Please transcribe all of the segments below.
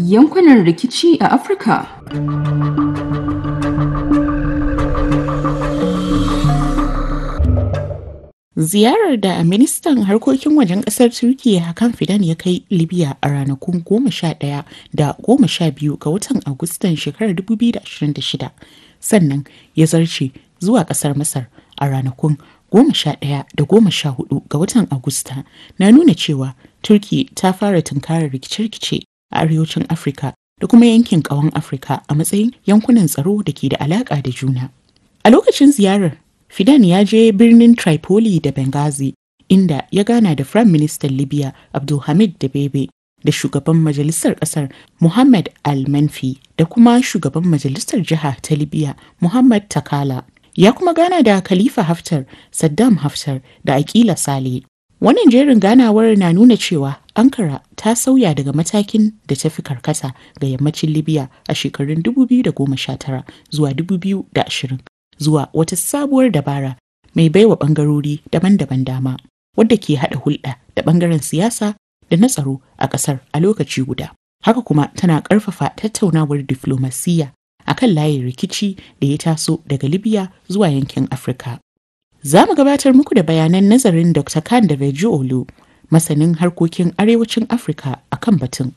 yankunan rikici a Afirka. Ziyarar da ministan harkokin wajen kasar Turkiyya Hakan Fidan ya kai Libya a ranakun 11 da 12 ga watan Agustan shekarar 2026 sannan ya zarce zuwa kasar Masar a ranakun 11 da 14 ga watan Agusta na nuna cewa Turki ta fara tunkarar rikice-rikice a arewacin Afirka da kuma yankin ƙawan Afirka a matsayin yankunan tsaro da ke da alaƙa da juna. A lokacin ziyarar Fidan ya je birnin Tripoli da Benghazi inda ya gana da Firayim Ministan Libya Abdulhamid Dabebe da shugaban majalisar kasar Muhammad Al-Manfi da kuma shugaban majalisar jiha ta Libya Muhammad Takala. Ya kuma gana da Khalifa Haftar, Saddam Haftar da Akila Sale. Wannan jerin ganawar na nuna cewa Ankara ta sauya daga matakin da ta fi karkata ga yammacin Libya a shekarun 2019 zuwa 2020. zuwa wata sabuwar dabara mai baiwa bangarori daban-daban dama wadda ke haɗa hulɗa da bangaren siyasa da na tsaro a ƙasar a lokaci guda. Haka kuma tana ƙarfafa tattaunawar diflomasiyya a kan layin rikici da ya taso daga Libya zuwa yankin Afirka. Za mu gabatar muku da bayanan nazarin Dr. Khan da Olu, masanin harkokin arewacin Afirka a kan batun.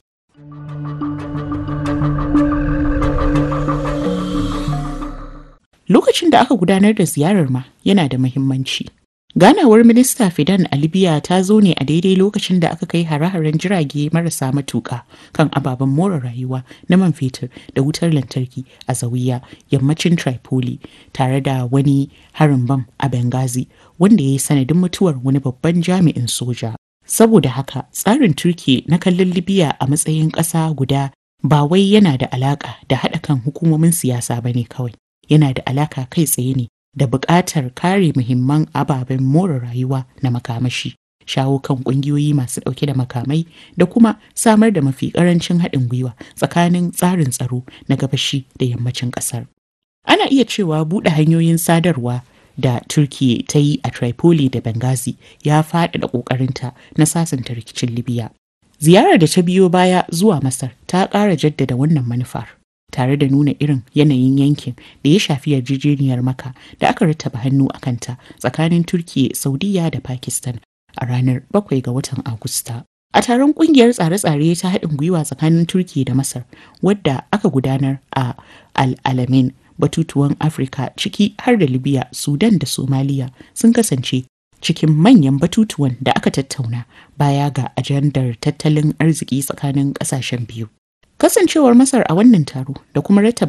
Lokacin da aka gudanar da ziyarar ma yana da muhimmanci. Ganawar minista Fidan a Libya ta zo ne a daidai lokacin da aka kai hare-haren jirage marasa matuƙa kan ababen more rayuwa na man fetur da wutar lantarki a Zawiya yammacin Tripoli tare da wani harin bam a Benghazi wanda ya yi sanadin mutuwar wani babban jami'in soja. Saboda haka tsarin Turki na kallon Libya a matsayin ƙasa guda ba wai yana da alaƙa da haɗa kan hukumomin siyasa ba ne kawai. yana da alaka kai tsaye ne da buƙatar kare muhimman ababen more rayuwa na makamashi shawo kan ƙungiyoyi masu ɗauke da makamai da kuma samar da mafi ƙarancin haɗin gwiwa tsakanin tsarin tsaro na gabashi da yammacin ƙasar ana iya cewa buɗe hanyoyin sadarwa da Turkiyya ta yi a Tripoli da Benghazi ya faɗaɗa ƙoƙarinta na sasanta rikicin Libya. Ziyarar da ta biyo baya zuwa Masar ta ƙara jaddada wannan manufar. tare da nuna irin yanayin yankin da ya shafi yarjejeniyar maka da aka rattaba hannu a kanta tsakanin turkiya saudiya da pakistan a ranar 7 ga watan agusta a taron kungiyar tsare-tsare ta haɗin gwiwa tsakanin turkiya da masar wadda aka gudanar a al-alamin batutuwan afirka ciki har da libya sudan da somaliya sun kasance cikin manyan batutuwan da aka tattauna baya ga ajandar tattalin arziki tsakanin ƙasashen biyu Kasancewar Masar a wannan taro da kuma rattaba